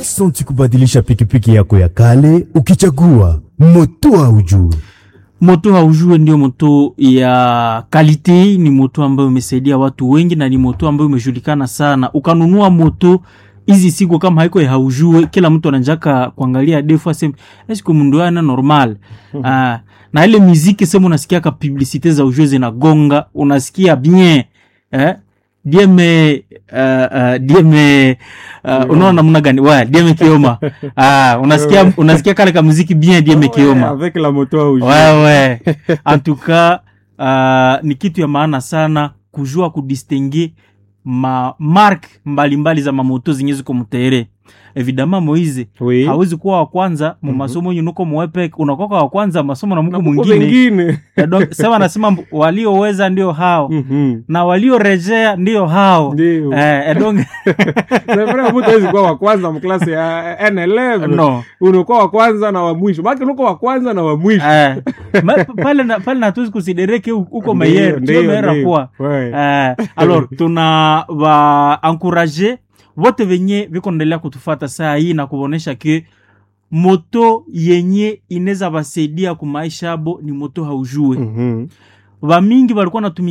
Aksanti kubadilisha pikipiki yako ya kale ukichagua moto haujue. moto haujue ndio moto ya kalite ni moto ambayo imesaidia watu wengi na ni moto ambayo imejulikana sana ukanunua moto hizi siku kama haiko ya haujue kila mtu ananjaka kuangalia defu aseme eske mundu ana normal ah, na ile muziki sema unasikia ka publicite za ujue zinagonga unasikia bien eh? dieme uh, uh, dieme uh, unaona namna gani wa dieme kioma ah, unasikia unasikia kale ka muziki bien dieme kioma avec la moto au jeu. wewe en tout cas uh, ni kitu ya maana sana kujua kudistingue ma mark mbalimbali za mamoto zenye ziko mtere evidama moize Oui. hawezi kuwa wa kwanza mu masomo yenye nuko mwepek unakoka wa kwanza masomo na mko Na kuko mwingine wengine. Ya donc, sema anasema mb- walioweza ndio hao Mhm. na waliorejea ndio hao Ndio. eh, eh, donc C'est vrai, mtu hawezi kuwa wa kwanza mklasi ya N11 no unakuwa wa kwanza na wa mwisho baki unakuwa wa kwanza na wa mwisho eh, ma- pale na- pale natuwezi kusidereke huko Ndio, meyer ndio, ndio meyer ndio. kwa Ouais. Eh, alors tuna va encourager wote venye viko naendelea kutufata saa hii na kuonesha ke moto yenye inaweza basaidia kumaisha abo ni moto haujue Mhm. vamingi walikuwa natumia